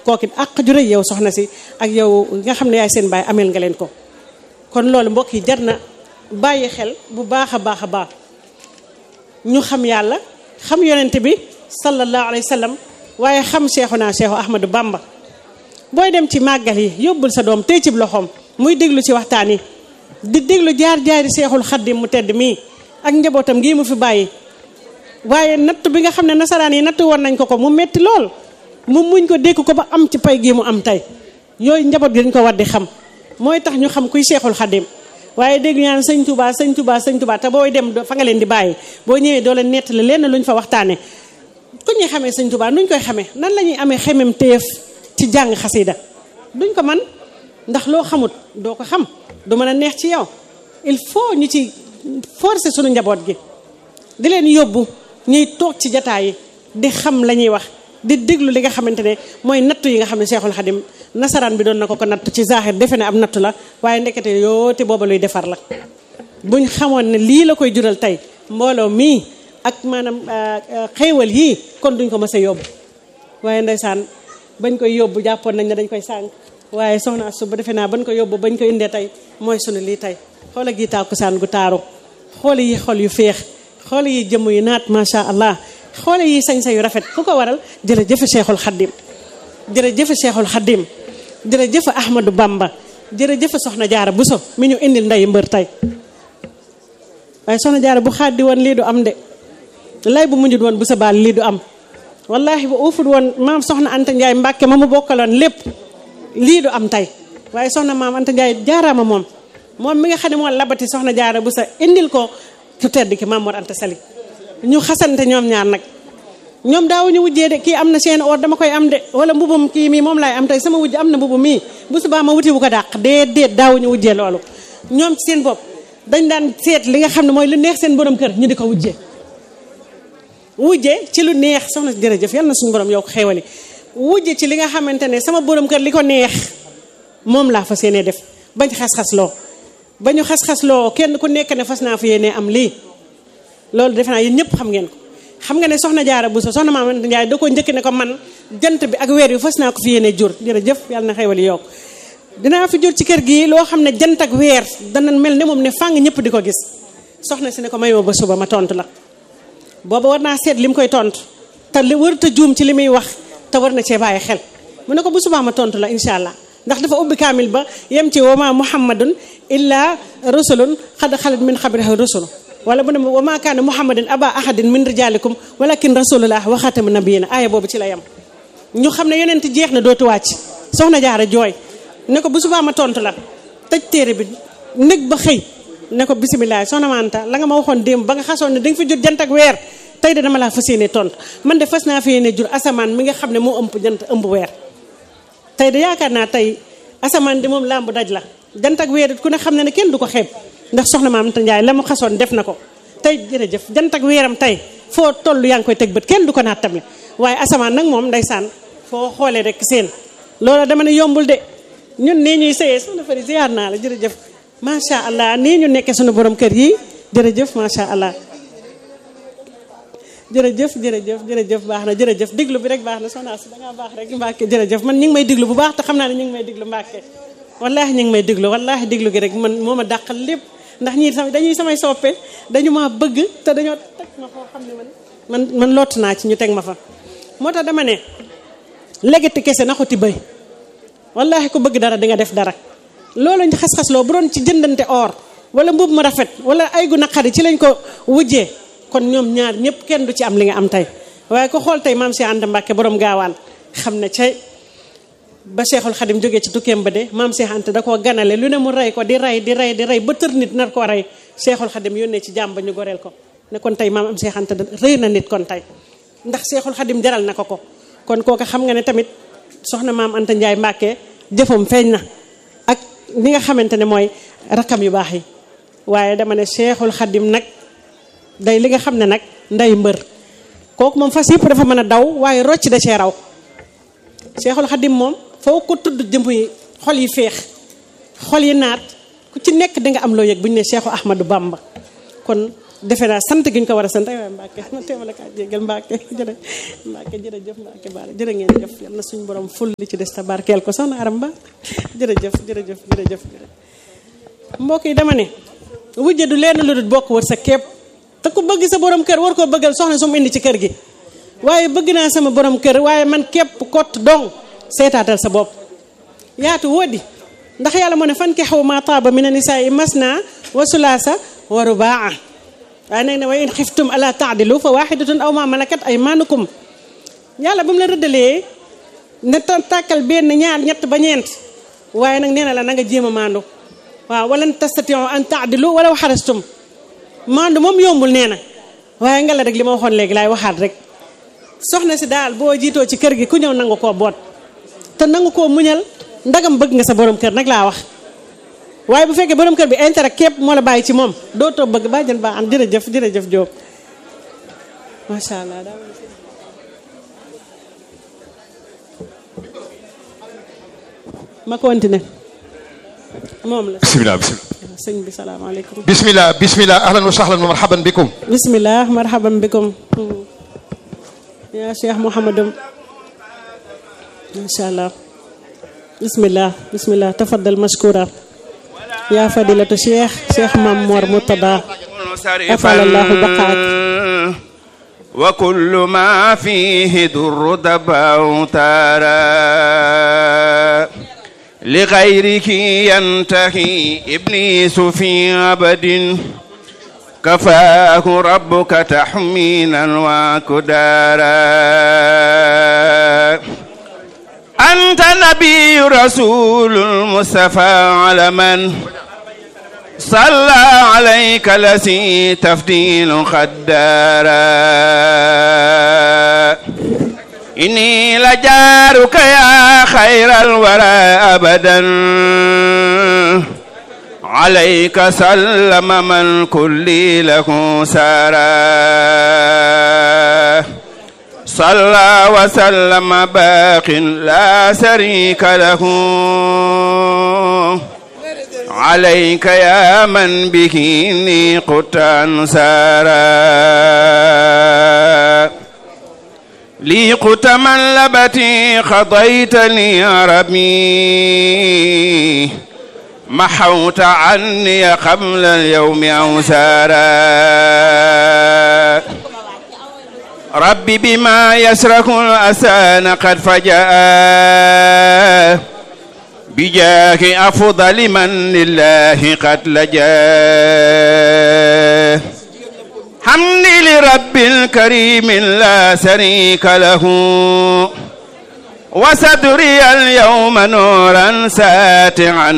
kooku àq ju rëy yow soxna si ak yow nga xam ne yaay seen baay ameel nga leen ko kon loolu mbokk yi jar na bàyyi xel bu baax a baax a baax ñu xam yàlla xam yonent bi sallallahu alayhi wa sallam waaye xam Cheikhuna Cheikhu Ahmadou Bamba booy dem ci màggal yi yóbbul sa doom tey ci loxoom muy déglu ci waxtaan yi di déglu jaar jaari Seexul Xaddim mu tedd mii ak njabootam gii mu fi bàyyi waaye natt bi nga xam ne nasaraan yi natt woon nañ ko ko mu metti lool mu muñ ko dékk ko ba am ci pay gii mu am tey yooyu njaboot gi dañ ko war di xam mooy tax ñu xam kuy Seexul Xaddim waaye dégg ñaan sëñ Touba sëñ Touba sëñ Touba te booy dem fa nga leen di bàyyi boo ñëwee doo leen nettali lenn luñ fa waxtaane ku ñuy xamee sëñ Touba nuñ koy xamee nan la ñuy amee xemem téef ci jàng xasida duñ ko man ndax loo xamut doo ko xam du mën a neex ci yow il faut ñu ci forcer suñu njaboot gi di leen yóbbu ñuy toog ci jataay yi di xam la ñuy wax di déglu li nga xamante ne mooy nattu yi nga xam ne Seexul Xadim nasaraan bi doon na ko ko natt ci zaaxir defe ne am nattu la waaye ndekete yoo te booba luy defar la buñ xamoon ne lii la koy jural tey mbooloo mii ak maanaam xéewal yii kon duñ ko mës a yóbbu waaye ndeysaan bañ koy yóbbu jàppoon nañ ne dañ koy sànq waaye soxna su ba defe naa bañ ko yóbbu bañ ko indee tey mooy sunu lii tey xoola gi tàkkusaan gu taaru xool yi xol yu féex xool yi jëmm yu naat macha allah xool yi sañ-sañ yu rafet ku ko waral jërëjëf Cheikhul Khadim jërëjëf Cheikhul Khadim jërëjëf Ahmadou Bamba jërëjëf soxna jaara Buso mi ñu indil nday mbër tey waaye soxna jaara bu xaaddi woon lii du am de lay bu mujjut woon bu sa baal lii du am wallahi bu uufut woon maam soxna Anta Ndiaye Mbàkke ma mu bokkaloon lépp lii du am tey waaye soxna maam Anta Ndiaye jaaraama moom moom mi nga xam ne moo labati soxna jaara bu sa indil ko ku tedd ki maam Mor Anta Sali ñu xasante ñoom ñaar nag ñoom daawuñu wujjee de kii am na seen or dama koy am de wala mbubum kii mii moom laay am tey sama wujj am na mbubu mii bu subaa ma wuti bu ko dàq déedéet daawuñu wujjee loolu ñoom ci seen bopp dañ daan seet li nga xam ne mooy lu neex seen borom kër ñu di ko wujjee wujje ci lu neex soxna jërëjëf yal na suñu borom yow ko xéewali wujje ci li nga xamante ne sama borom kër li ko neex moom laa fas yéenee def bañ xas-xas loo ba ñu xas-xas loo kenn ku nekk ne fas naa fa yéenee am lii loolu defe naa yéen ñëpp xam ngeen ko xam nga ne soxna jaara bu so soxna maam Anta Njaay da ko njëkk ne ko man jant bi ak weer yu fas naa ko fi yéenee jur jërëjëf yàlla na xéewali yokk dinaa fi jur ci kër gi loo xam ne jant ak weer dana mel ne moom ne fàng ñëpp di ko gis soxna si ne ko mayoo ba suba ma tontu la booba war naa seet li mu koy tontu te li warut a juum ci li muy wax te war na cee bàyyi xel mu ne ko bu subaa ma tontu la incha allah ndax dafa ubbi kaamil ba yem ci wama muhammadun illa rusulun xad xalat min xabrihi rusulu wala bu ne wa ma kaana muhammadin aba ahadin min rijalikum walakin rasulullah wa xatamu nabiyina aaya boobu ci la yem ñu xam ne yonent jeex na dootu wàcc soxna jaara jooy ne ko bu subaa ma tontu la tëj téere bi nekk ba xëy ne ko bisimilah soxna Manta la nga ma waxoon démb ba nga xasoon ne da nga fi jot jant ak weer tey de dama laa fas yéene tontu man de fas naa fi yéene jur asamaan mi nga xam ne moo ëmb jant ëmb weer. tey de yaakaar naa tey asamaan di moom làmb daj la jant ak weer it ku ne xam ne ne kenn du ko xeeb ndax soxna Maam Anta Njaay la mu xasoon def na ko tey jërëjëf jant ak weeram tey foo toll yaa ngi koy teg bët kenn du ko naat tamit waaye asamaan nag moom ndeysaan foo xoolee rek seen loola dama ne yombul de ñun nii ñuy sëyee soxna Fari ziar naa la jërëjëf macha allah nii ñu nekkee suñu borom kër yi jërëjëf macha allah jërëjëf jërëjëf jërëjëf baax na jërëjëf diglu bi rek baax na soxna si da ngaa baax rek Mbàkke jërëjëf man ñu ngi may diglu bu baax te xam naa ne ñu ngi may diglu Mbàkke wallaahi ñu ngi may diglu wallaahi diglu gi rek man moo ma dàqal lépp ndax ñii sama dañuy samay soppe dañu maa bëgg te dañoo teg ma foo xam ne man man man lott naa ci ñu teg ma fa moo tax dama ne légati kese naxuti bëy wallaahi ku bëgg dara di nga def dara loolu ñu xas-xas loo bu doon ci jëndante or wala mbub mu rafet wala ay gu naqari ci lañ ko wujjee kon ñoom ñaar ñëpp kenn du ci am li nga am tey waaye ko xool tey maam si Anta Mbàkke borom gaawaan xam ne cay ba Cheikhul Khadim jógee ci tukkeem ba de maam Cheikh Anta da koo ganale lu ne mu rey ko di rey di rey di rey ba tër nit nar koo rey Cheikhul Khadim yónnee ci jàmm ba ñu goreel ko ne kon tey maam am Cheikh Anta rëy na nit kon tey ndax Cheikhul Khadim jaral na ko ko kon kooku xam nga ne tamit soxna maam Anta Ndiaye Mbàkke jëfam feeñ na ak li nga xamante ne mooy rakam yu baax yi waaye dama ne Cheikhul Khadim nag day li nga xam ne nag nday mbër kooku moom fas yëpp dafa mën a daw waaye rocc da cee raw Cheikhul Khadim moom foo ko tudd jëmb yi xol yi féex xol yi naat ku ci nekk di nga am loo yëg bu ñu ne Cheikhu Ahmadou Bamba kon defe naa sant gi ñu ko war a sant ay waay Mbàkke ma teewale kaa jégal Mbàkke jërë Mbàkke jërëjëf Mbàkke baara jërë ngeen jëf yal na suñu borom ful li ci des ta barkeel ko soxna Aram Ba jërëjëf jërëjëf jërëjëf mbokk yi dama ne wujje du leen lu dul bokk wër sa képp te ku bëgg sa borom kër war koo bëggal soxna su mu indi ci kër gi waaye bëgg naa sama borom kër waaye man képp kott dong seetaatal sa bopp yaatu woodi ndax yàlla moo ne fan ki xaw ma taaba mina nisaa masna wa sulaasa wa rubaa waaye nag ne wa in xiftum ala taadilu fa waxidatun aw ma malakat ay manukum yàlla ba mu la rëddalee ne tàkkal benn ñaar ñett ba ñeent waaye nag nee na la na nga jéem a maandu waaw walan tastatiu an taadilu wala waxarastum maandu moom yombul nee na waaye nga la rek li ma waxoon léegi laay waxaat rek soxna si daal boo jiitoo ci kër gi ku ñëw nangu koo boot te nangu koo muñal ndagam bëgg nga sa borom kër nag laa wax waaye bu fekkee borom kër bi intérêt képp moo la bàyyi ci moom doo toog bëgg baa jën baa am jërëjëf jërëjëf Diop macha allah daa ma continué moom la bisimilah bisimilah. sëñ bi salaamaaleykum bisimilah bisimilah ahlan wa sahlan wa marhaban bikum. bismillah marhaban bikum ya cheikh mouhamadum macha allah bismillah bismillah tafaddal mashkura ya fadilatu cheikh cheikh mam mor murtada afal allahu baqaak وكل ما فيه در دبا تارا لغيرك ينتهي إبليس في أبد كفاه ربك تحمينا وكدارا أنت نبي رسول المصطفى على من صلى عليك لسي تفديل خدارا إني لجارك يا خير الورى أبدا عليك سلم من كل له سارا صلى وسلم باق لا شريك له عليك يا من به إني قدت أنسارا لي قدت من لبتي خضيتني يا ربي محوت عني قبل اليوم أوسارا ربي بما يسرك الأسان قد فجأ بجاه أفضل من لله قد لجا حمدي لرب الكريم لا شريك له وصدري اليوم نورا ساتعا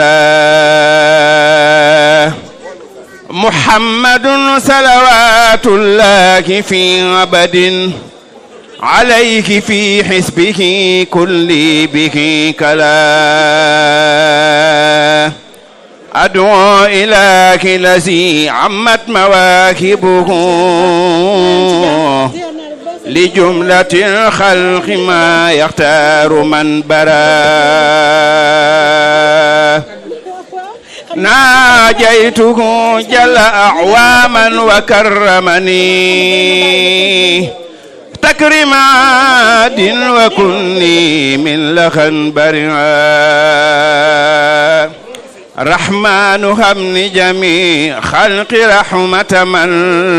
ملا محمد صلوات الله في أبد عليك في حسبه كل به كلا أدعو إلىك الذي عمت مواهبه لجملة الخلق ما يختار من برا ناجيته جل أعواما وكرمني تكرم عاد وكني من لخن برعا رحمن همن جميع خلق رحمة من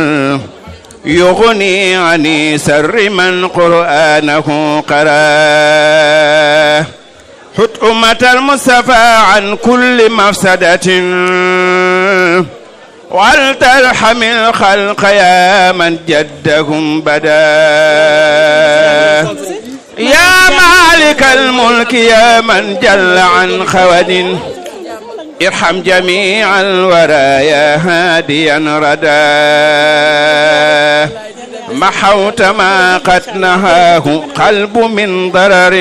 يغني عن سر من قرآنه قرأ حت أمة المصطفى عن كل مفسدة ولترحم الخلق يا من جدهم بدا يا مالك الملك يا من جل عن خود ارحم جميع الورى يا هاديا ردا محوت ما قد نهاه قلب من ضرر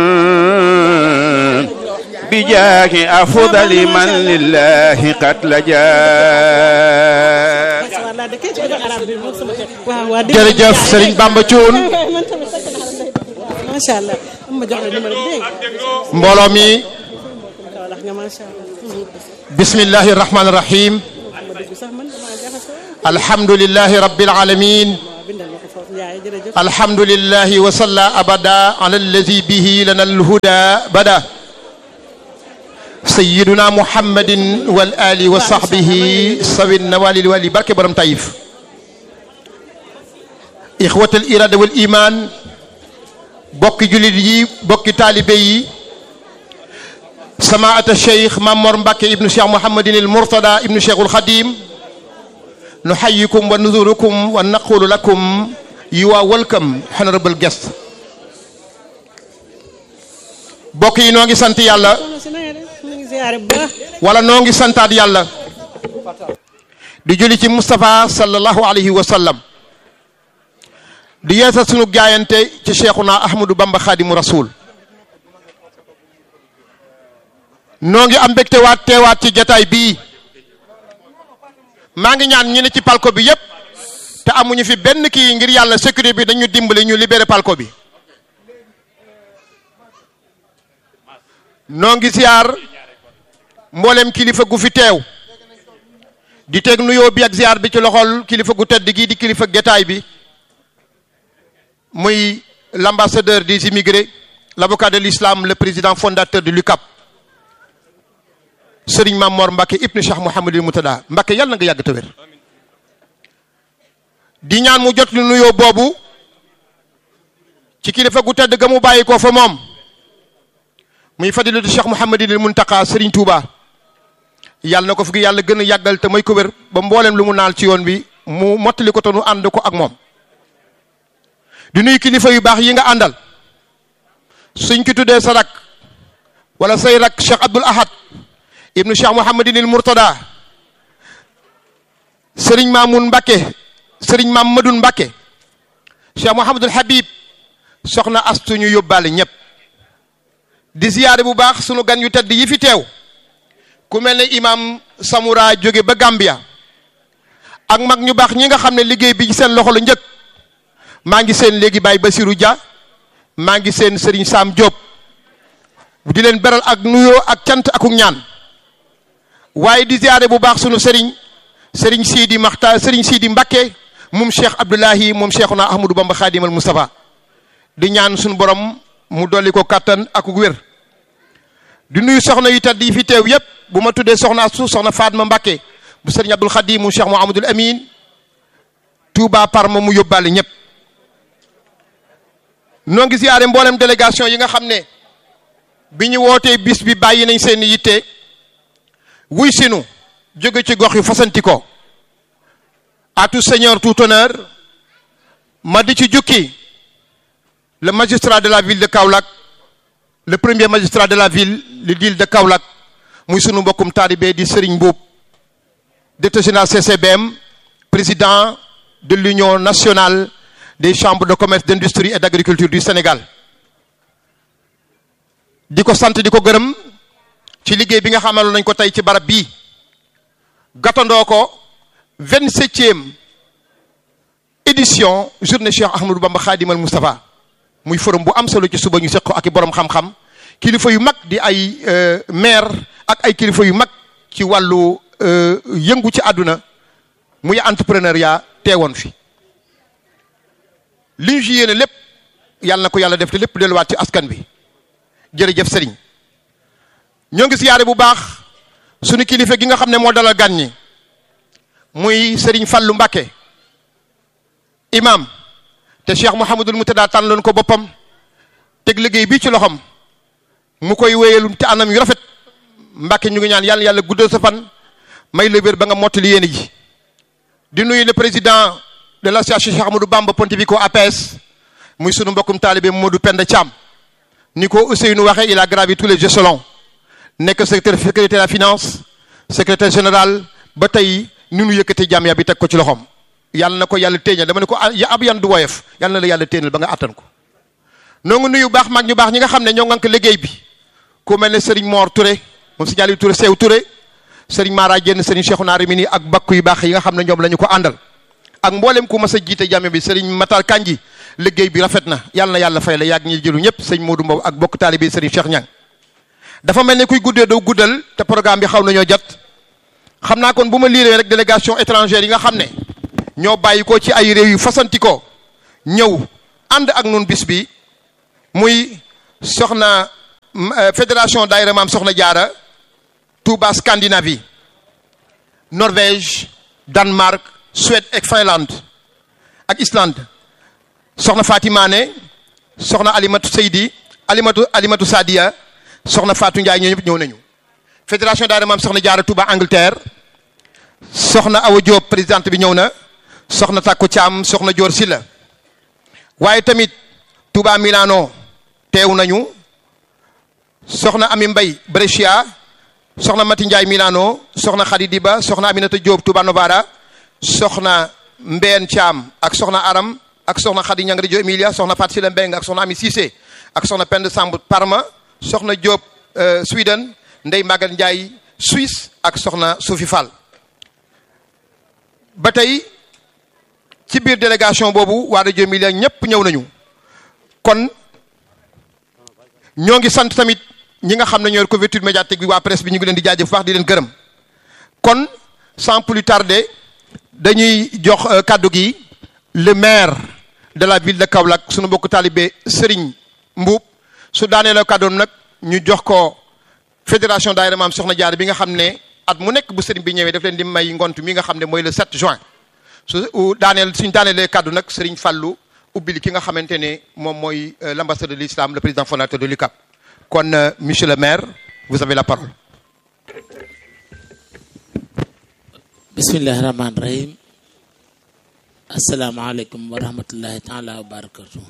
بجاه أفضل من لله قد لجا jërëjëf Serigne Bamba Thioune macha allah ma jox la numéro bi dégg mbooloo mi nga macha allah bismillahi rahmaani rahim ma dugg sax man damaa jaxasoo alhamdulillahi rabbil alamin waaw bindal ma ko foofu Ndiaye jërëjëf alhamdulillahi wa salla abada ala allazi bihi lana alhuda bada sayyiduna muhammadin wal ali wa sahbihi sawin nawali wali barke borom tayif ixwat al irada wal iman bokki julit yi bokki taalibe yi samaata cheikh mamor mbàkke ibnu cheikh mouhamadin il mourtada ibnu cheikhul xadim nuxayikum wa nuzurukum wa naqulu lakum you are welcome honorable guest bokk yi noo ngi sant yàlla soxna si na nga def ñu ngi ziare bu baax wala noo ngi santaat yàlla di julli ci Moustapha sallallahu alayhi wa sallam di yeesal sunu jaayante ci cheikhuna ahmadou bamba xaadimu rasul noo ngi am mbégte waat teewaat ci jataay bii maa ngi ñaan ñi ne ci palko bi yépp te amuñu fi benn kii ngir yàlla sécurité bi dañu dimbali ñu libéré palko bi noo ngi ziar mboolem kilifa gu fi teew di teg nuyoo bi ak ziar bi ci loxol kilifa gu tedd gii di kilifa getaay bi muy l'ambassadeur des immigrés l'avocat de l'islam le président fondateur de l'UCAP Serigne Mamor Mbacke ibnu Cheikh Mouhamadul Moutada Mbacke yàlla na nga yàgg te wér di ñaan mu jot lu nuyoo boobu ci kilifa gu tedd ga mu bàyyi ko fa moom muy fadilatu Cheikh Mouhamadul Muntaka Serigne Touba yàlla na ko fi yàlla gën a yàggal te may ko wér ba mboolem lu mu naal ci yoon bi mu mottali ko te nu ànd ko ak moom di nuyu kilifa yu baax yi nga àndal suñ ki tuddee sa rak wala say rak Cheikh Abdoul Ahad ibnu Cheikh Mouhamadinil Mourtada Serigne Mamoun Mbacke Serigne Mamadou Mbacke Cheikh Mouhamadul Habib soxna astu ñu yóbbaale ñëpp di ziyaare bu baax sunu gan yu tedd yi fi teew ku mel ne imam Samoura jóge ba Gambia ak mag ñu baax ñi nga xam ne liggéey bi ci seen loxo la njëkk maa ngi seen léegi Baye Basirou Dia maa ngi seen Serigne Sam Diop di leen beral ak nuyoo ak cant akuk ñaan waaye di ziyaare bu baax sunu Serigne Serigne Sidi Maxta Serigne Sidi Mbakke moom Cheikh Abdoulahi moom Cheikhuna Ahmadou Bamba Khadimal Moustapha di ñaan sunu borom mu dolli ko kattan ak wér di nuyu soxna yu tedd yi fi teew yépp bu ma tuddee soxna su soxna Fatma Mbakke bu Serigne Abdoul Khadim mu Cheikh Mouhamadoul Amin Touba Parma mu yóbbaale ñëpp noo ngi ziyaare mboolem délégation yi nga xam ne bi ñu wootee bis bi bàyyi nañ seen yitte wuy sinu jóge ci gox yu fasanti ko à tout seigneur tout honneur ma di ci jukki le magistrat de la ville de Kaolack le premier magistrat de la ville le ville de Kaolack muy sunu mbokkum taalibe di Serigne Mboup directeur général CCBM président de l'union nationale des chambres de commerce d'industrie et d'agriculture du Sénégal di ko sant di ko gërëm ci liggéey bi nga xamaloon nañ ko tey ci barab bii gàttandoo ko vingt-septième édition journée Cheikh Ahmadou Bamba Khadimal Moustapha muy forum bu am solo ci suba ñu seq ko ak i borom xam-xam kilifa yu mag di ay maire ak ay kilifa yu mag ci wàllu yëngu ci àdduna muy entrepreneuriat teewoon fi li ñu ci yéene lépp yàlla na ko yàlla def te lépp delluwaat ci askan bi jërëjëf sëriñ ñoo ngi siyaare bu baax suñu kilifa gi nga xam ne moo dalal gan ñi muy sëriñ Fallou Mbacké imam te Cheikh Mouhamadul Moutada tànnoon ko boppam teg liggéey bii ci loxom mu koy wéyalum te anam yu rafet Mbacké ñu ngi ñaan yàlla yàlla guddal sa fan may la wér ba nga mottali yéene ji di nuyu le président de l'association Cheikh Ahmadou Bamba Pontevico APS muy sunu mbokkum taalibe Modou Penda Thiam ni ko Ousseynou waxee il a gravi tous les échelons nekk secrétaire secrétaire de la finance secrétaire général ba tey ni nu yëkkati jàmm bi teg ko ci loxoom yàlla na ko yàlla téeñal dama ne ko ya ab yan du woyof yàlla na la yàlla téeñal ba nga attan ko noo ngi nuyu baax mag ñu baax ñi nga xam ne ñoo ngank liggéey bi ku mel ne Serigne Mor Touré moom si ñaali Touré Sew Touré Serigne Mara Diène Serigne Cheikhouna Rimini ak bakku yu baax yi nga xam ne ñoom la ñu ko àndal ak mboolem ku mas a jiite jàmm bi Serigne Matar Kanji liggéey bi rafet na yàlla na yàlla fay la yàgg ñi jëlu ñëpp sëñ Modou Mbow ak bokk taalibe Serigne Cheikh Niang dafa mel ne kuy guddee doo guddal te programme bi xaw nañoo jot xam naa kon bu ma liiree rek délégation étrangère yi nga xam ne ñoo bàyyi ko ci ay réew yu fasanti ko ñëw ànd ak nun bis bi muy soxna fédération daayira maam soxna jaara Touba Scandinavie Norvège Danemark Suède ak Finlande ak Islande soxna Fatimane soxna Alimatu Seydi Alimatu Alimatu Sadia soxna Fatou Ndiaye ñoo ñëpp ñëw nañu fédération daayira maam soxna jaara Touba Angleterre soxna Awa Diop présidente bi ñëw na soxna Takku Thiam soxna Dior Silla waaye tamit Touba Milano teew nañu soxna Ami Mbay Brescia soxna Mati Ndiaye Milano soxna Khady Diba soxna Aminata Diop Touba Novara soxna Mbeen Thiam ak soxna Aram ak soxna Khady Ñang Reggio Emilia soxna Fat Sila Mbeng ak soxna Ami Cissé ak soxna Pend Samb Parma soxna Diop Sweden Ndey Magal Ndiaye Suisse ak soxna Sophie Fall ba tey ci biir délégation boobu waa Reggio Emilia ñëpp ñëw nañu kon ñoo ngi sant tamit ñi nga xam ne ñooy couverture médiatique bi waa presse bi ñu ngi leen di jaajëf bu baax di leen gërëm kon sans plus tarder dañuy jox kàddu gi le maire de la ville de Kaolack sunu mbokku taalibe Serigne Mbuub su daanee la kàddoom nag ñu jox ko fédération daayira maam soxna jaar bi nga xam ne at mu nekk bu Serigne bi ñëwee daf leen di may ngont mi nga xam ne mooy le 7 juin su daaneel suñ daaneelee kàddu nag Serigne Fallou ubbil ki nga xamante ne moom mooy l'ambassadeur de l'islam le président fondateur de l'UCAP kon monsieur le maire vous avez la parole bismillahi rahmaani rahim asalaamaaleykum wa rahmatullahi taala wa barakatu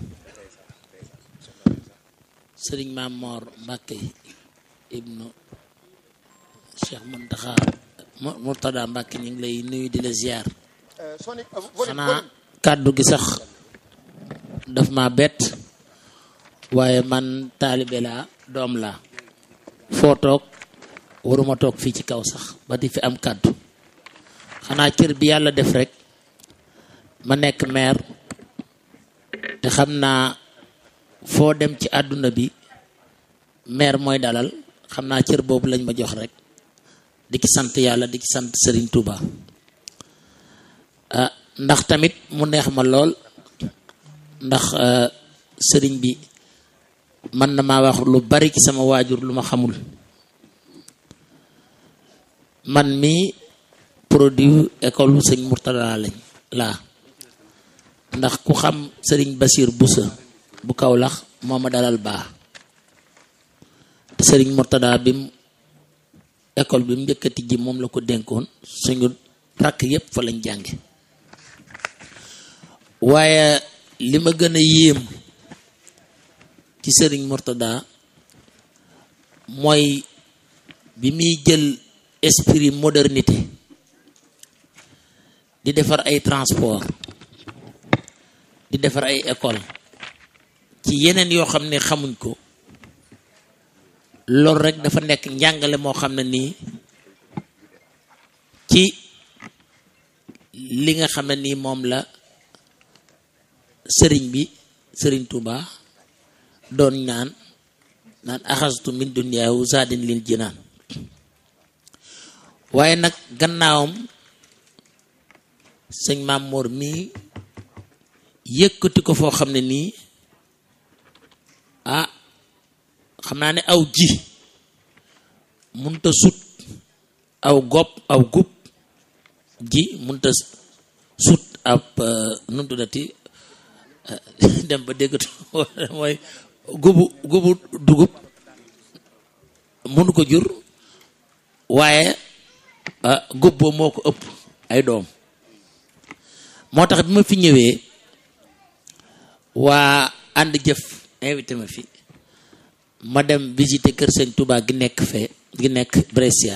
sëriñ Maam Moor Mbàkke ibnu Cheikh Muntaxa Murtada Mbàkke ñu ngi lay nuyu di la ziar xanaa kàddu gi sax daf ma bett waaye man taalibe laa doom laa foo toog waruma toog fii ci kaw sax ba di fi am kàddu xanaa cër bi yàlla def rek ma nekk maire te xam naa foo dem ci àdduna bi maire mooy dalal xam naa cër boobu lañ ma jox rek di ci sant yàlla di ci sant Serigne Touba ah ndax tamit mu neex ma lool ndax sëriñ bi man na maa wax lu bari ci sama waajur lu ma xamul man mi produit école sëñ Murtada lañ laa ndax ku xam sëriñ Basir Busa bu Kawlax moo ma dalal baa te sëriñ Murtada bi mu école bi mu njëkkati ji moom la ko dénkoon suñu rakk yépp fa lañ jànge waaye li ma gën a yéem ci sëriñ Murtada mooy bi muy jël esprit modernité di defar ay transport di defar ay école ci yeneen yoo xam ne xamuñ ko loolu rek dafa nekk njàngale moo xam ne nii ci li nga xam ne nii moom la sëriñ bi sëriñ Touba doon naan naan axastu min dunyaahu zaadin lil jinaan waaye nag gannaawam sëñ Maam Mor mii yëkkati ko foo xam ne nii ah xam naa ne aw ji munta sut aw gopp aw gub ji munta sut ab nu mu tuddati dem ba déggatu mooy gubu gubu dugub mënu ko jur waaye gub boo moo ko ëpp ay doom moo tax bi ma fi ñëwee waa ànd jëf invité ma fi ma dem visiter kër sëñ Touba gi nekk fee gi nekk Brescia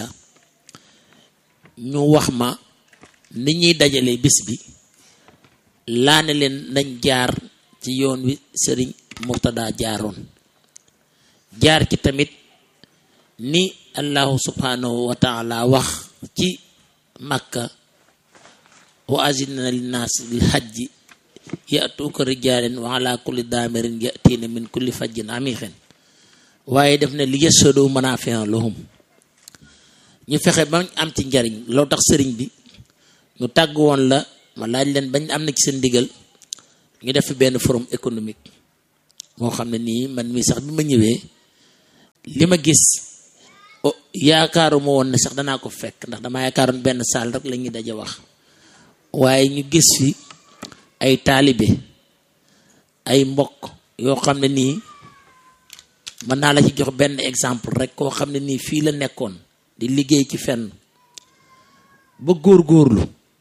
ñu wax ma ni ñuy dajale bis bi laa ne leen nañ jaar ci yoon wi sëriñ Murtada jaaroon jaar ci tamit ni allahu subhanahu wa taala wax ci makka wa azina linnaas bil hajji yatuuka rijaalin wa ala kulli daamirin yatiina min kulli fajjin amixin waaye def na li yashhadu manaafi'a lahum ñu fexe ba am ci njariñ loo tax sëriñ bi ñu tàgg woon la ma laaj leen bañ am na ci seen ndigal ñu def fi benn forum économique moo xam ne nii man mii sax bi ma ñëwee li ma gis oh yaakaaruma woon ne sax danaa ko fekk ndax dama yaakaaroon benn saal rek la ñuy daje wax waaye ñu gis fi ay taalibe ay mbokk yoo xam ne nii mën naa la ci jox benn exemple rek koo xam ne nii fii la nekkoon di liggéey ci fenn ba góorgóorlu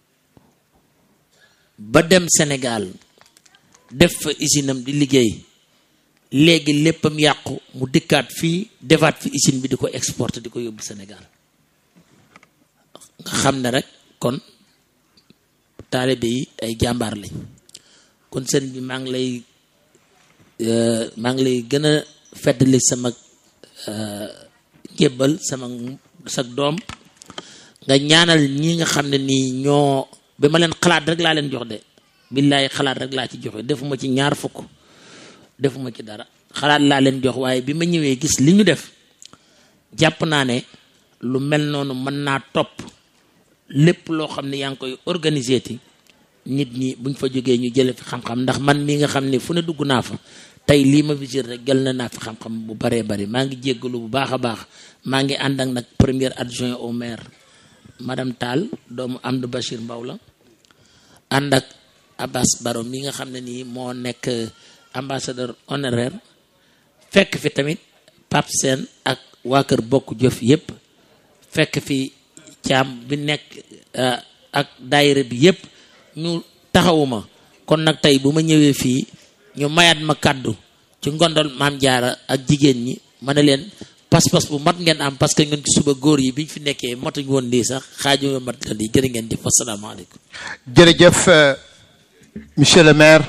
ba dem Sénégal def fa usine am di liggéey léegi léppam yàqu mu dikkaat fii defaat fi usine bi di ko exporter di ko yóbbu Sénégal nga xam ne rek kon taalibe yi ay jàmbaar lañ kon sëñ bi maa ngi lay maa ngi lay gën a feddali sama njébbal sama sag doom nga ñaanal ñi nga xam ne nii ñoo ba ma leen xalaat rek laa leen jox de billaay xalaat rek laa ci joxe defuma ci ñaar fukk defuma ci dara xalaat laa leen jox waaye bi ma ñëwee gis li ñu def jàpp naa ne lu mel noonu mën naa topp lépp loo xam ne yaa ngi koy organiser ti nit ñi buñ fa jógee ñu jële fi xam-xam ndax man mi nga xam ne fu ne dugg naa fa tey lii ma visite rek jël na naa fi xam-xam bu baree bari maa ngi jéggalu bu baax a baax maa ngi ànd ak nag premier adjoint au maire madame Tall doomu Amdou Bachir Mbaw la ànd ak Abbas Baro mi nga xam ne nii moo nekk ambassadeur honoraire fekk fi tamit Pape Sène ak waa kër bokk jëf yépp fekk fi caam bi nekk ak daayira bi yépp ñu taxawuma kon nag tey bu ma ñëwee fii ñu mayaat ma kàddu ci ngondol maam jaara ak jigéen ñi ma ne leen pas-pas bu mat ngeen am parce que ñun ci suba góor yi biñ fi nekkee matuñ woon lii sax xaaju mat la lii jërë ngeen jëf asalaamaaleykum jërëjëf monsieur le maire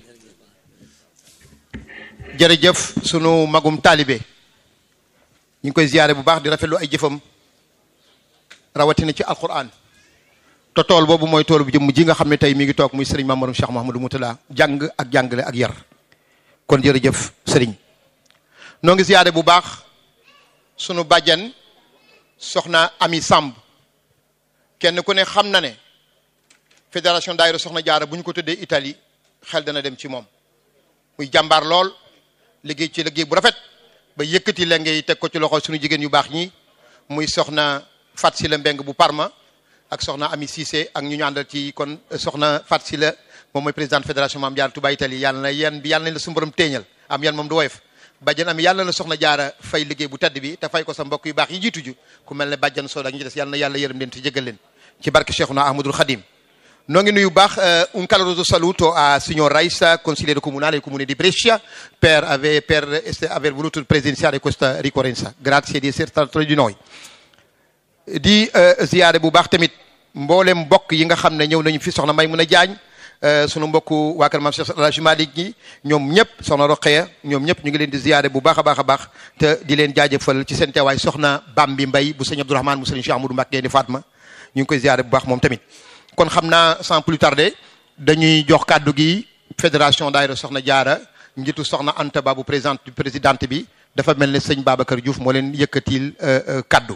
jërëjëf sunu magum taalibe ñu ngi koy ziyaare bu baax di rafetlu ay jëfam rawatina ci alquran te tool boobu mooy tool bu jëmm ji nga xam ne tey mi ngi toog muy sëriñ Mamadou Cheikh Mahamadou Moutala jàng ak jàngale ak yar kon jërëjëf sëriñ noo ngi ziyaare bu baax sunu bàjjan soxna Ami Samb kenn ku ne xam na ne fédération daayira soxna jaara bu ñu ko tëddee Italie xel dana dem ci moom muy jàmbaar lool liggéey ci liggéey bu rafet ba yëkkati la ngay teg ko ci loxo suñu jigéen yu baax ñi muy soxna Fat Sila Mbeng bu Parma ak soxna Ami Cissé ak ñu ñu àndal ci kon soxna Fat Sila moom mooy présidente fédération Maam Jaara Touba Italie yàlla na yan bi yàlla nañ la suñu borom téeñal am yan moom du woyof bàjjan am yàlla na soxna jaara fay liggéey bu tedd bi te fay ko sa mbokk yu baax yi jiitu ju ku mel ne bàjjan Soda ak ñu ci des yàlla na yàlla yërëm leen te jégal leen ci barke Cheikhuna Ahmadul Khadim noo ngi nuyu baax un caloroso saluto a signor Raisa consigliere comunale del comune di Brescia per aver, per aver voluto presenziare questa ricorrenza grazie di essere stato tra di noi di ziyaare bu baax tamit mboolem mbokk yi nga xam ne ñëw nañu fi soxna may mun a jaañ sunu mbokku waa kër maam Cheikh El Hadj Malick ñi ñoom ñëpp soxna Roqeya ñoom ñëpp ñu ngi leen di ziyaare bu baax a baax a baax te di leen jaajëfal ci seen teewaay soxna Bambi Mbay bu sëñ Abdourahmane mu sëñ Cheikh Amadou Mbacké di Fatma ñu ngi koy ziyaare bu baax moom tamit kon xam naa sans plus tarder dañuy jox kàddu gi fédération daayira soxna jaara njiitu soxna Anta Ba bu présidente présidente bi dafa mel ne sëñ Babacar Diouf moo leen yëkkatil kàddu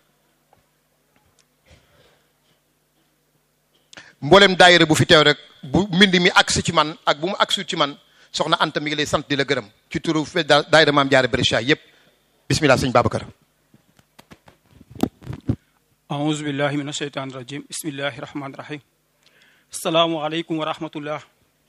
mboolem daayira bu fi teew rek bu mbind mi agsi ci man ak bu mu agsi ci man soxna Anta mi ngi lay sant di la gërëm ci turu daayira maam jaara Brescia yépp bismillah sëñ Babacar أعوذ بالله من الشيطان الرجيم بسم الله الرحمن الرحيم السلام عليكم ورحمة الله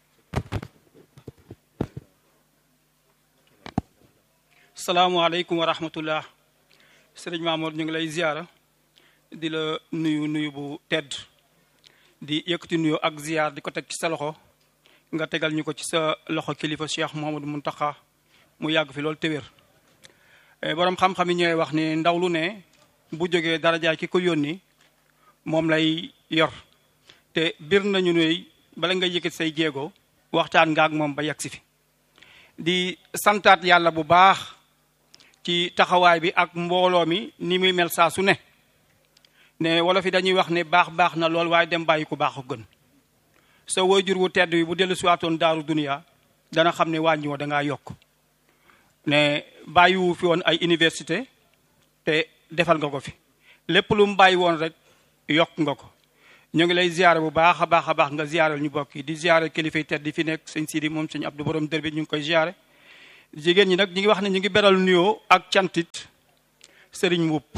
السلام عليكم ورحمة الله sëriñ Mamour ñu ngi lay ziyaara di la nuyu nuyu bu tedd di yëkkati nuyu ak ziyaar di ko teg ci sa loxo nga tegal ñu ko ci sa loxo kilifa Cheikh Mouhamadou Mountakha mu yàgg fi loolu téwér boroom xam-xam yi ñooy wax ni ndaw lu ne bu jógee darajaay ki ko yónni moom lay yor te bir nañu ne bala nga yëkkati say jéego waxtaan nga ak moom ba yegg si fi di santaat yàlla bu baax ci taxawaay bi ak mbooloo mi ni muy mel saa su ne ne wolof yi dañuy wax ne baax baax na lool waaye dem bàyyi ku baax a gën sa waajur wu tedd bi bu dellu siwaatoon daaru duniya dana xam ne wàññi woo dangaa yokk ne bàyyiwu fi woon ay université te defal nga ko fi lépp lu mu bàyyi woon rek yokk nga ko ñu ngi lay ziare bu baax a baax a baax nga ziaral ñu bokk yi di ziare kilifa yi tedd di fi nekk sëñ Sidi moom sëñ Abdou Borom dër bi ñu ngi koy ziare jigéen ñi nag ñu ngi wax ne ñu ngi beral nuyoo ak cantit sëriñ Mbuup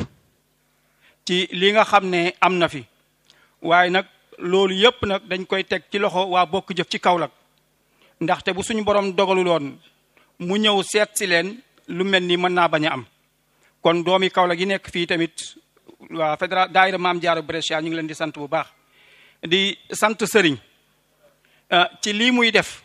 ci li nga xam ne am na fi waaye nag loolu yëpp nag dañ koy teg ci loxo waa bokk jëf ci Kaolack ndaxte bu suñu borom dogaluloon mu ñëw seet si leen lu mel ni mën naa bañ a am kon doomi Kaolack yi nekk fii tamit waa fédéral daayira Maam Jaara Brescia ñu ngi leen di sant bu baax di sant sëriñ ci lii muy def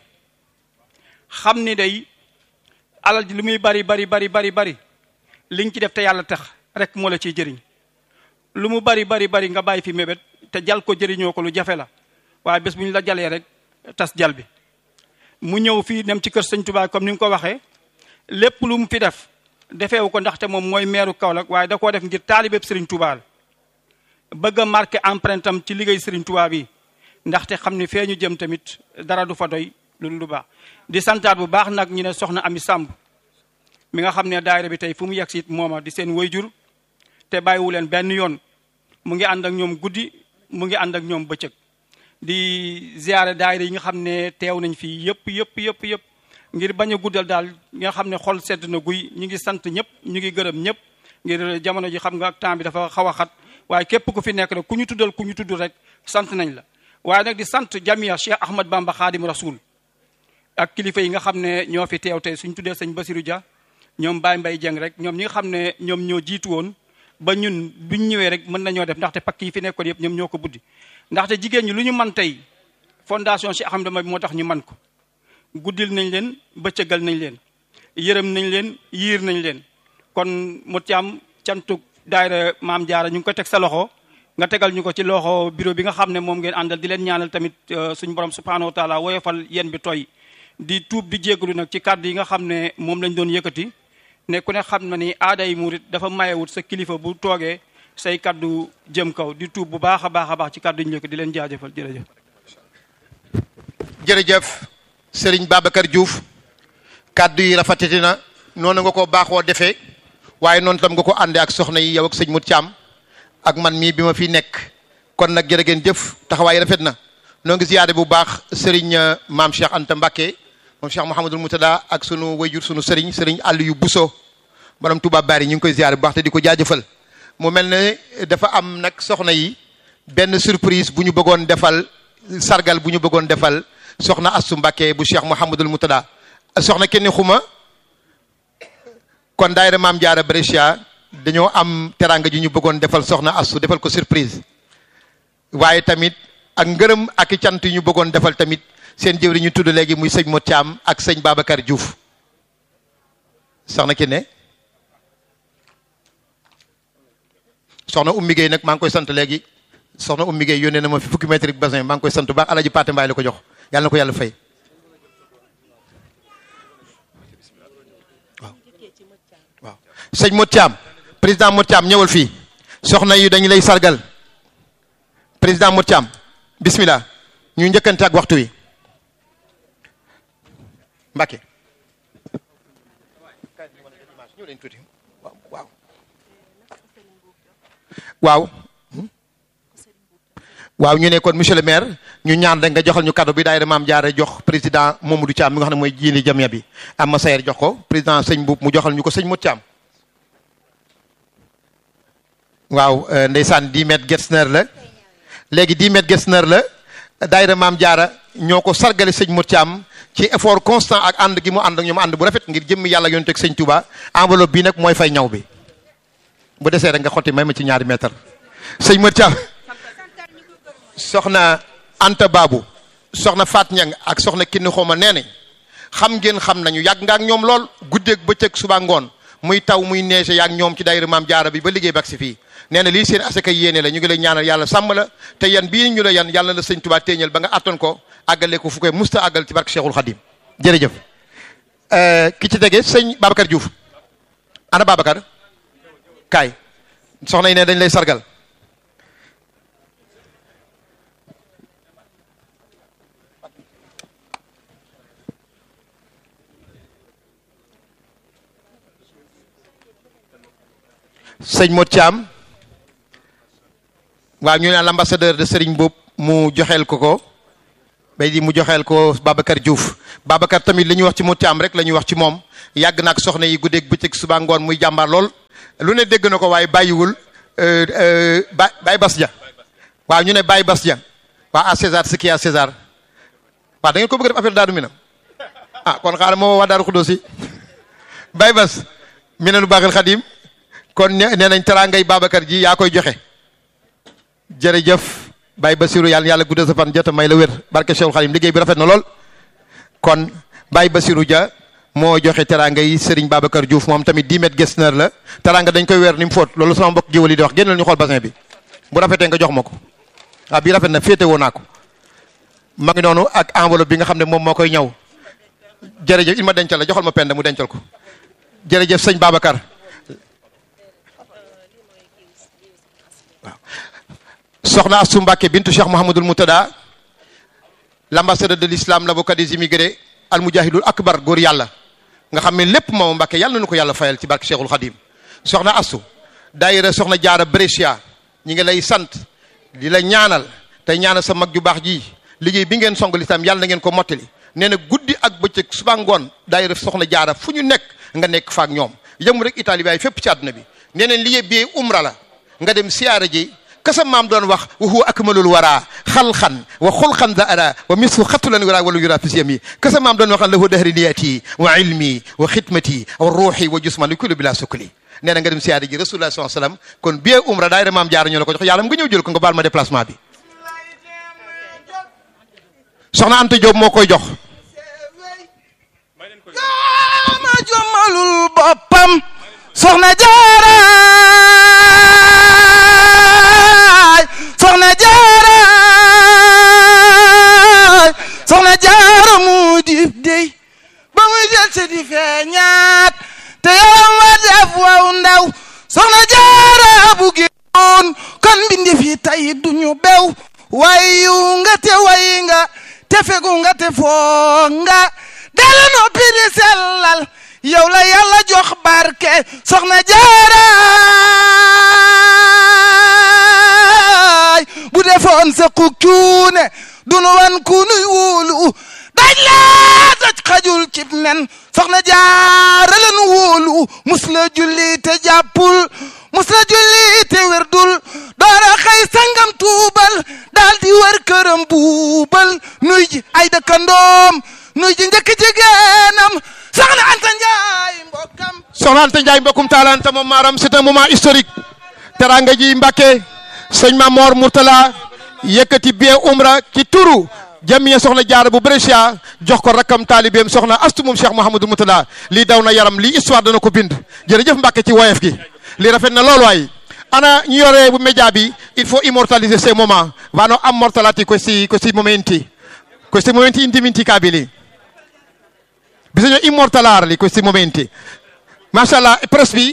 xam ni day alal ji li muy bari bari bari bari bari liñ ci def te yàlla tax rek moo la ciy jëriñ lu mu bari bari bari nga bàyyi fi mébét te jal ko jëriñoo ko lu jafe la waaye bés bu ñu la jalee rek tas jal bi mu ñëw fii dem ci kër sëñ Touba comme ni nga ko waxee lépp lu mu fi def defeewu ko ndaxte moom mooy meeru Kaolack waaye da koo def ngir taalibeb Serigne Touba la bëgg a marqué empreinte am ci liggéey Serigne Touba bi ndaxte xam ni fee ñu jëm tamit dara du fa doy lu lu baax. di santaat bu baax nag ñu ne soxna Ami Samb mi nga xam ne daayira bi tey fu mu yegg si it mooma di seen wayjur te bàyyiwu leen benn yoon mu ngi ànd ak ñoom guddi mu ngi ànd ak ñoom bëccëg. di ziare daayira yi nga xam ne teew nañ fii yëpp yëpp yëpp yëpp ngir bañ a guddal daal nga xam ne xol sedd na guy ñu ngi sant ñëpp ñu ngi gërëm ñëpp ngir jamono ji xam nga ak temps bi dafa xaw a xat waaye képp ku fi nekk rek ku ñu tuddal ku ñu tudd rek sant nañ la waaye nag di sant jamia Cheikh Ahmad Bamba Khadim Rasoul ak kilifa yi nga xam ne ñoo fi teew tey suñ tuddee sëñ Basirou Dia ñoom Baye Mbaye Dieng rek ñoom ñi nga xam ne ñoom ñoo jiitu woon ba ñun buñ ñëwee rek mën nañoo def ndaxte pakk yi fi nekkoon yëpp ñoom ñoo ko buddi ndaxte jigéen ñi lu ñu man tey fondation Cheikh Ahmadou Bamba moo tax ñu man ko guddil nañ leen bëccëgal nañ leen yërëm nañ leen yiir nañ leen kon mu ci am cantuk daayira maam jaara ñu ngi ko teg sa loxo nga tegal ñu ko ci loxo bureau bi nga xam ne moom ngeen àndal di leen ñaanal tamit suñu borom subhanahu wa taala woyofal yéen bi tooy di tuub di jégalu nag ci kàddu yi nga xam ne moom lañ doon yëkkati ne ku ne xam na ni aaday murit dafa mayewut sa kilifa bu toogee say kaddu jëm kaw di tuub bu baax a baax a baax ci kaddu ñu njëkk di leen jaajëfal jërëjëf. jërëjëf Serigne Babacar Diouf kaddu yi rafetati na noonu nga ko baaxoo defee waaye noonu tam nga ko àndee ak soxna yi yow ak sëñ Mut Caam ak man mii bi ma fi nekk kon nag jërë ngeen jëf taxawaay rafet na noo ngi ziyaare bu baax Serigne maam Cheikh Anta Mbacké moom Cheikh Mouhamadul Moutada ak sunu wayjur sunu Serigne Serigne Aliou Bousso borom Touba Bari ñu ngi koy ziyaare bu baax te di ko jaajëfal. mu mel ne dafa am nag soxna yi benn surprise bu ñu bëggoon defal sargal bu ñu bëggoon defal soxna Assu Mbacké bu Cheikh Mouhamadul Moutada soxna kenn xuma kon daayira Maam Jaara Brescia dañoo am teranga ji ñu bëggoon defal soxna Assu defal ko surprise waaye tamit ak ngërëm ak i cant yu ñu bëggoon defal tamit seen jëwri ñu tudd léegi muy sëñ Mot Thiam ak sëñ Babacar Diouf soxna Kine soxna Oumy Gueye nag maa ngi koy sant léegi soxna Oumy Gueye yónnee na ma fi fukki mètre bassin maa ngi koy sant bu baax alaji Paate Mbaay la ko jox yàlla na ko yàlla fay waaw waaw sëñ Mot Thiam président Mot Thiam ñëwal fii soxna yi dañu lay sargal président Mot Thiam bismillah ñu njëkkante ak waxtu wi Mbacke waaw waaw waaw ñu ne kon monsieur le maire ñu ñaan rek nga joxal ñu cadeau bi daayira Maam Jaara jox président Mamadou Thiam mi nga xam ne mooy jiini jamia bi am ma sayer jox ko président sëñ Mbuub mu joxal ñu ko sëñ Mot Thiam waaw ndeysaan 10 mètres Getzner la léegi 10 mètres Getzner la daayira Maam Jaara ñoo ko sargale sëñ Mot Thiam ci effort constant ak ànd gi mu ànd ak ñoom ànd bu rafet ngir jëmmi yàlla yonent ak sëñ Touba enveloppe bi nag mooy fay ñaw bi bu desee rek nga xotti may ma ci ñaari mètre sëñ Mot Thiam soxna Anta Babu soxna Fat Ñang ak soxna Kinni Xoma nee nañ xam ngeen xam nañu yàgg nga ak ñoom lool guddeeg bëccëg suba ngoon muy taw muy neige yaag ñoom ci daayira Maam Jaara bi ba liggéey bak si fii nee na lii seen asaka yéene la ñu ngi lay ñaanal yàlla sàmm la te yan bii ñu la yan yàlla la sëñ Tuubaa téeñal ba nga atton ko àggale ko fu koy musta àggal ci barke Cheikhul Khadim jërëjëf ki ci tege sëñ Babacar Diouf ana Babacar kaay soxna yi ne dañ lay sargal sëñ Mot Thiam waaw ñu ne l'ambassadeur de Serigne Mboup mu joxeel ko ko bay di mu joxeel ko Babacar Diouf Babacar tamit li ñuy wax ci mu caam rek la ñuy wax ci moom yàgg na ak soxna yi guddeeg bëccëg suba ngoon muy jàmbaar lool lu ne dégg na ko waaye bàyyiwul ba Baye Bas Dia waaw ñu ne Baye Bas Dia waaw à César ce qui est à César waaw da ngeen ko bëgg def affaire Daaru Minam ah kon xaaral moo waa Daaru Xuddoos yi Baye Bas Minanu Baaxil Xadim kon nee nañ teraangay Babacar ji yaa koy joxe jërëjëf Baye Basirou yàlla yàlla guddal sa fan jota may la wér barke Cheikhul Xadim liggéey bi rafet na lool kon Baye Basirou Dia moo joxe teraanga yi Serigne Babacar Diouf moom tamit 10 mètres gestionnaire la teraanga dañ koy weer ni mu fóot loolu sama mbokk géwël yi di wax génnal ñu xool bassin bi bu rafetee nga jox ma ko waaw bii rafet na féete woo naa ko ma ngi noonu ak enveloppe bi nga xam ne moom moo koy ñëw jërëjëf il ma dencal la joxal ma pend mu dencal ko jërëjëf sëñ Babacar waaw soxna Astou Mbacké bintu Cheikh Mouhamadul Moutada l'ambassadeur de l'islam l'avocat des immigrés al mujahidul akbar góor yàlla nga xam ne lépp moom Mbacké yàlla na nu ko yàlla fayal ci barke Cheikhul Khadim soxna Astou daayira soxna jaara Brescia ñi ngi lay sant di la ñaanal tey ñaanal sa mag ju baax ji liggéey bi ngeen song lislaam yàlla na ngeen ko mottali nee na guddi ak bëccëg suba ngoon daayira soxna jaara fu ñu nekk nga nekk faak ñoom yëmu rek Italie waaye fépp ci àdduna bi nee na liggéey bi umra la nga dem siyaara ji kasa maam doon wax wa huwa akmalul wara xalxan wa xulxan da ara wa mislu xatulan wara wala yura fi siyami kasa maam doon wax lahu dahri niyati wa ilmi wa xidmati wa ruuxi wa jusman li kullu bila sukli nee na nga dem siyaara ji rasulullah sallallahu alayhi wasallam kon bie umra daayira maam jaara ñoo la ko jox yàlla mu nga ñëw jël ko nga baal ma déplacement bi soxna Anta Diop moo koy jox ma jommalul boppam soxna jaaraay soxna jaaraay soxna jaara mu dib dey ba muy jël si di feeñaat te yaram wa def waw ndaw soxna jaara bu génnoon kon mbindi fi tay duñu bew wayu nga te way nga te fegu nga te foo nga dala noppi di sellal yow la yàlla jox barke soxna jaaraay bu defoon sa ku cuune dunu wan ku nuy wóolu daj laa daj xajul cib nen soxna jaara len wóolu mus la julli te jàppul mus la julli te wérdul doora xëy sangam tuubal daal di wër këram buubal nuy ji ay dëkkandoom nuy ji njëkk jigéenam soxna Anta Njaay mbokkam soxna Anta Ndiaye mbokkum taalanta moom maaram c'est un moment historique teranga ji Mbacké sëñ Mamor Mourtala yëkkati bie umra ci turu jamiya soxna jaara bu Brescia jox ko rakkam taalibeem soxna astu moom Cheikh Mouhamadou Mourtala lii daw na yaram lii histoire dana ko bind jërëjëf Mbacké ci woyef gi lii rafet na loolu waay ana ñu yore bu média bi il faut immortaliser ces moments vanno ammortalati questi questi momenti questi momenti indimenticabili bisogna immortalarli questi momenti macha allah presse bi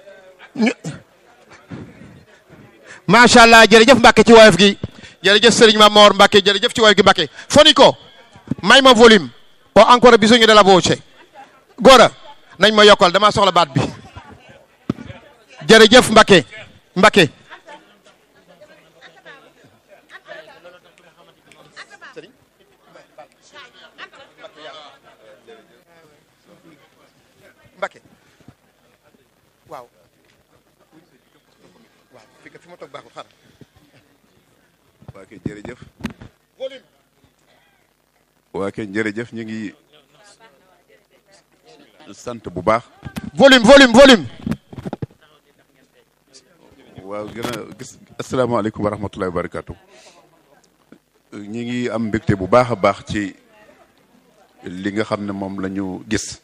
macha allah jërëjëf Mbacké ci woyof gi jërëjëf Serigne Mamor Mbacké jërëjëf ci woyof gi Mbacké fonico may ma volume ho ancora bisogno della voce góora nañ ma yokkal dama soxla baat bi jërëjëf Mbacké Mbacké Mbacké waaw waaw fi fi ma toog baaxul xaaral waa kay jërëjëf waa kay jërëjëf ñu ngi sant bu baax volume volume volume waaw gën a gis asalaamaaleykum wa rahmatullahi wa barakatu ñi ngi am mbégte bu baax a baax ci li nga xam ne moom la ñu gis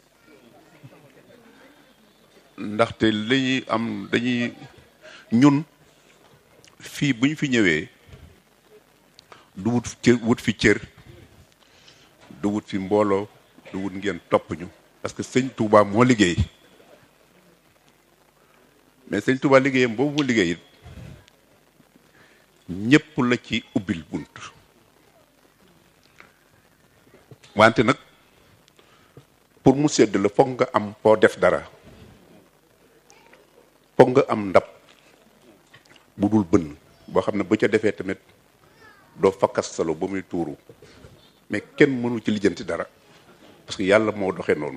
ndaxte li ñuy am dañuy ñun fii bu ñu fi ñëwee du wut cër wut fi cër du wut fi mbooloo du wut ngeen topp ñu parce que sëñ Touba moo liggéey mais sëñ Touba liggéeyam boobu mu liggéey it ñépp la ci ubbil bunt wante nag pour mu sedd la foog nga am foo def dara foog nga am ndab bu dul bënn boo xam ne bu ca defee tamit doo fakkas salo ba muy tuuru mais kenn mënu ci lijjanti dara parce que yàlla moo doxee noonu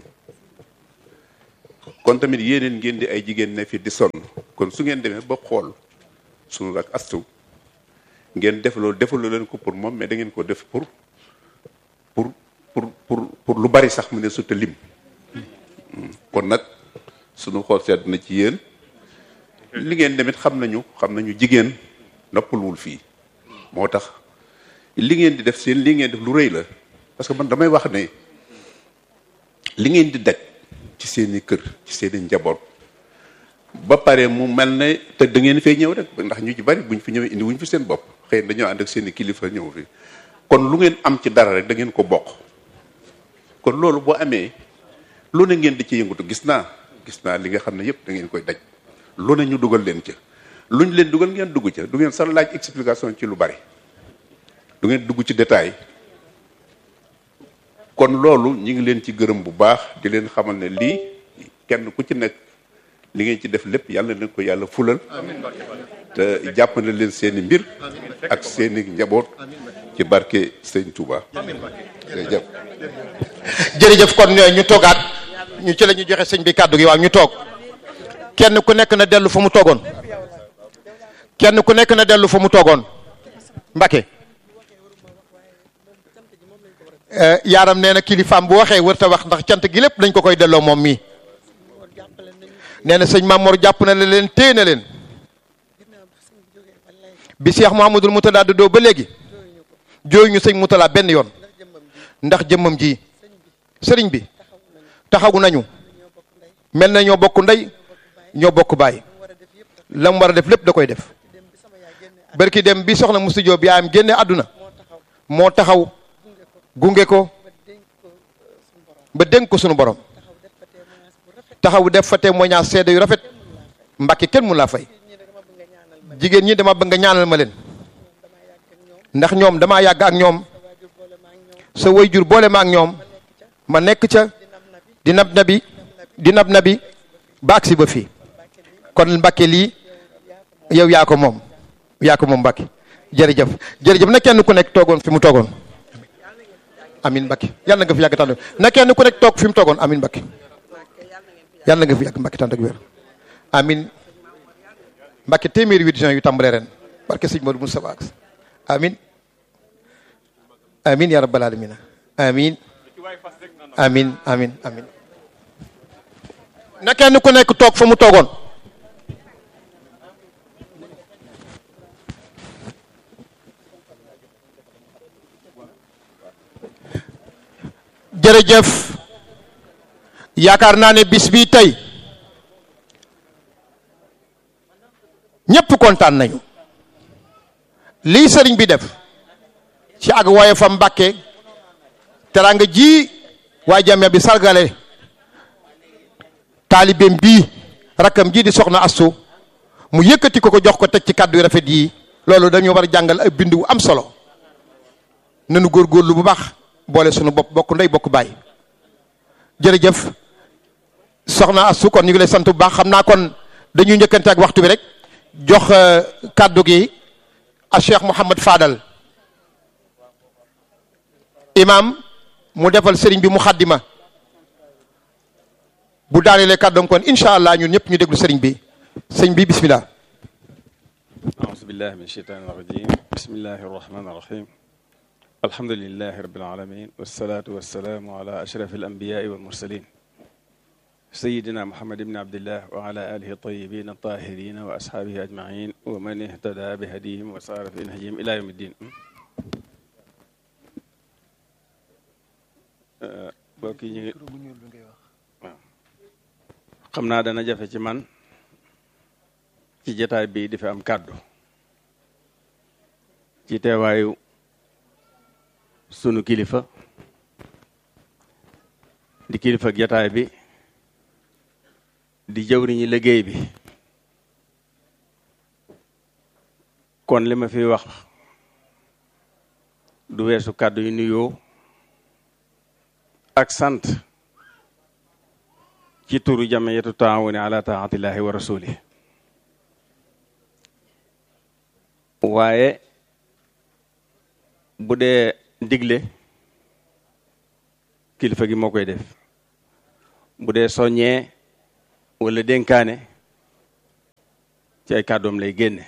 kon tamit yéeneen ngeen di ay jigéen ne fi di sonn kon su ngeen demee ba xool sunu ak astu ngeen def loolu defaloo leen ko pour moom mais da ngeen ko def pour pour pour pour pour lu bari sax mu ne suta lim kon nag sunu xool sedd na ci yéen li ngeen demit xam nañu xam nañu jigéen noppalwul fii moo tax li ngeen di def seen li ngeen def lu rëy la parce que man damay wax ne li ngeen di daj ci seeni kër ci seeni njaboot ba pare mu mel ne te da ngeen fay ñëw rek ndax ñu ci bari buñ fi ñëwee indi wuñ fi seen bopp xëy na dañoo ànd ak seeni kilifa ñëw fi kon lu ngeen am ci dara rek da ngeen ko bokk kon loolu boo amee lu ne ngeen di ci yëngatu gis naa gis naa li nga xam ne yëpp da ngeen koy daj lu ne ñu dugal leen ca luñ leen dugal ngeen dugg ca du ngeen sax laaj explication ci lu bari du ngeen dugg ci détail kon loolu ñi ngi leen ci gërëm bu baax di leen xamal ne lii kenn ku ci nekk li ngeen ci def lépp yàlla leen ko yàlla fulal te jàpp na leen seeni mbir ak seeni njaboot ci barke Sëñ Touba jërëjëf jërëjëf kon ñu toogaat ñu ci la ñu joxe sëñ bi kàddu gi waaw ñu toog kenn ku nekk na dellu fa mu toogoon kenn ku nekk na dellu fa mu toogoon Mbacke yaaram nee na kilifaam bu waxee wërta wax ndax cant gi lépp dañ ko koy delloo moom mii nee na sëñ Mamor jàpp na leen téye na leen bi Cheikh Mouhamadul Moutada doo ba léegi jooyu ñu sëñ Moutala benn yoon ndax jëmmam ji sëriñ bi taxawu nañu mel na ñoo bokk ndey ñoo bokk baay la mu war a def lépp da koy def barki dem bi soxna Musu Jóob yaayam génne àdduna moo taxaw gunge ko ba dénk ko sunu borom taxaw def fa témoignage seede yu rafet mbàkke kenn mu laa fay jigéen ñi dama bëgg nga ñaanal ma leen ndax ñoom damaa yàgg ak ñoom sa wayjur boole ma ak ñoom ma nekk ca di nab nabi di nab nabi ba agsi ba fii kon mbàkke lii yow yaa ko moom yaa ko moom mbàkke jërëjëf jërëjëf na kenn ku nekk toogoon fi mu toogoon amin Mbacke yàlla nga fi yàgg tànn na kenn ku nekk toog fi mu toogoon amin Mbacke yàlla nga fi yàgg Mbacke tànn ak wér amin Mbacke téeméeri huit juin yu tàmbalee ren barke sëñ Modou Moustapha ak amin amin ya rabbal alamina amin amin amin amin na kenn ku nekk toog fa mu toogoon jërëjëf yaakaar naa ne bis bi tey ñépp kontaan nañu lii sëriñ bi def ci ak woye fa mbàkke teranga ji waaye jamia bi sargale taalibeem bii rakkam ji di soxna astu mu yëkkati ko ko jox ko teg ci kàddu yu rafet yi loolu dañu war a jàngal ay bind wu am solo nanu góorgóorlu bu baax boole sunu bopp bokk ndey bokk baay jërëjëf soxna Astou kon ñu ngi lay sant bu baax xam naa kon dañuy njëkkante ak waxtu bi rek jox kàddu gi a Cheikh Mouhamad Fadal imam mu defal sëriñ bi mu xaddima bu daanelee kàddoom kon incha allah ñun ñëpp ñu déglu sëriñ bi sëriñ bi bismillah أعوذ بالله من الشيطان الرجيم بسم الله الرحمن الرحيم الحمد لله رب العالمين والصلاة والسلام على أشرف الأنبياء والمرسلين سيدنا محمد بن عبد الله وعلى آله الطيبين الطاهرين وأصحابه أجمعين ومن اهتدى بهديهم وصار في نهجهم إلى يوم الدين mbokk yi ñu waaw xam naa dana jafe ci man ci jataay bi di fi am kàddu ci teewaayu sunu kilifa di kilifa jataay bi di jëwriñi liggéey bi kon li ma fi wax du weesu kàddu yu nuyoo ak sant ci turu jamiyatu taawuni ala taatillahi wa rasuli waaye bu dee digle kilifa gi moo koy def bu dee soññee wala dénkaane ci ay kàddoom lay génne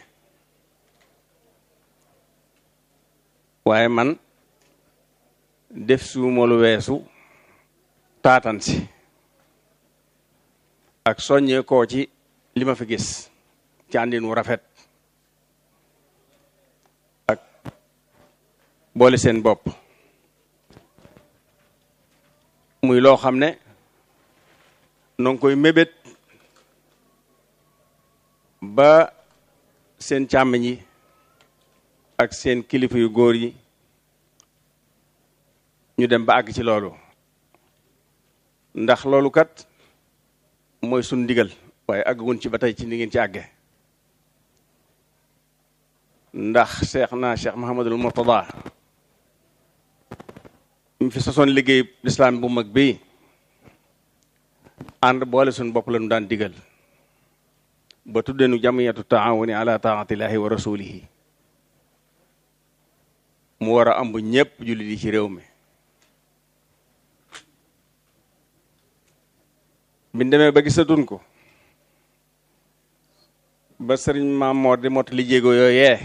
waaye man def suuma lu weesu taatan si ak soññee koo ci li ma fi gis ci àndin wu rafet ak boole seen bopp muy loo xam ne noo ngi koy mébét ba seen càmmiñ yi ak seen kilifa yu góor yi ñu dem ba àgg ci loolu ndax loolu kat mooy sun ndigal waaye àggugun ci ba tey ci ni ngeen ci àgge ndax cheikh naa cheikh Mahamadul Murtada mu fi sosoon liggéey lislaam bu mag bi ànd boole suñ bopp la ñu daan digal ba tuddeenu jamiyatu taawuni ala taatillahi wa rasulihi mu war a ambu ñépp jullit yi ci réew mi biñ demee ba gisatun ko ba sëriñ Maam Moor di mot li jéego yooyee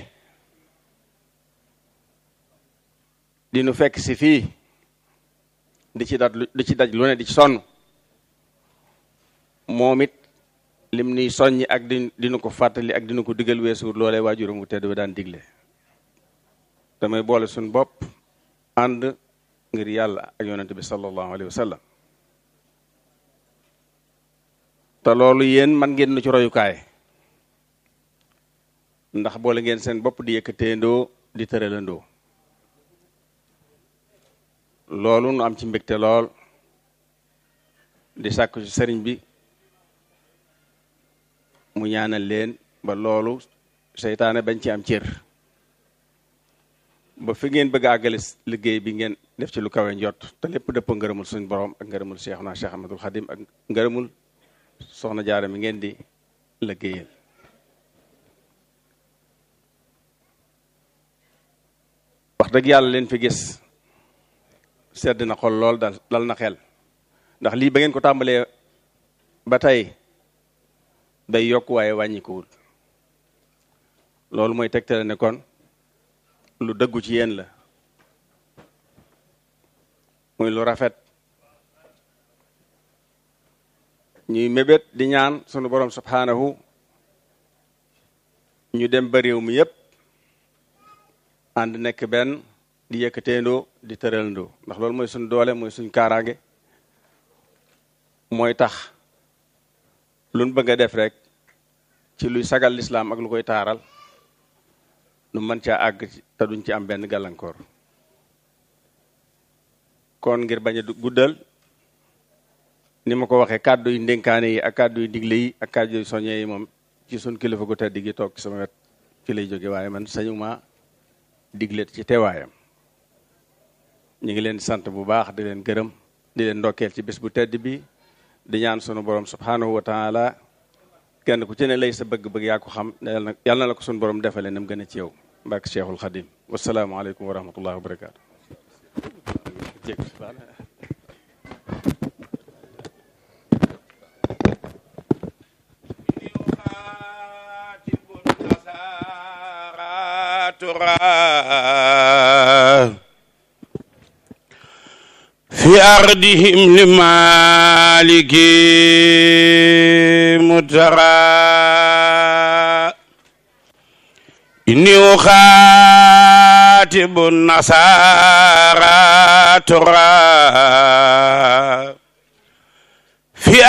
di nu fekk si fii di ci daj di ci daj lu ne di ci sonn moom it lim nuy soññi ak di dinu ko fàttali ak dinu ko digal weesuur loolee waajuram wu tedd ba daan digle damay boole suñ bopp ànd ngir yàlla ak yonente bi sallallahu alayhi wa sallam te loolu yéen man ngeen nu ci royukaay ndax boole ngeen seen bopp di yëkkateendoo di tëralandoo loolu nu am ci mbégte lool di sàkku ci sëriñ bi mu ñaanal leen ba loolu seytaane bañ ci am cër ba fi ngeen bëgg a àggale liggéey bi ngeen def ci lu kawe njot te lépp dëpp ngërëmul suñ borom ak ngërëmul Cheikhuna Cheikh Ahmadul Xadim ak ngërëmul soxna jaara mi ngeen di liggéeyal wax dëgg yàlla leen fi gis sedd na xol lool dal dal na xel ndax lii ba ngeen ko tàmbalee ba tey day yokk waaye wàññikuwul loolu mooy tegtale ne kon lu dëggu ci yéen la muy lu rafet ñuy mébét di ñaan sunu borom subhanahu ñu dem ba réew mi yépp ànd nekk benn di yëkkateendoo di tëralandoo ndax loolu mooy suñ doole mooy suñ kaaraange mooy tax luñ bëgg a def rek ci luy sagal lislaam ak lu koy taaral nu mën caa àgg te duñ ci am benn gàllankoor kon ngir bañ a guddal ni ma ko waxee kàddu yu ndénkaane yi ak kàddu yu digle yi ak kàddu yu soññee yi moom ci suñ kilifa gu tedd gi toog ci sama wet ci lay jóge waaye man sañu ma digle ci teewaayam ñu ngi leen di sant bu baax di leen gërëm di leen ndokkeel ci bés bu tedd bi di ñaan sunu borom subhanahu wa taala kenn ku ci ne lay sa bëgg-bëgg yaa ko xam yàlla na la ko sunu borom defalee nam gën a ci yow mbàkk cheikhul xadim wasalaamualeykum wa rahmatullahi wa barakaatu في أرضهم لمالك مترى إني أخاتب النصارى ترى في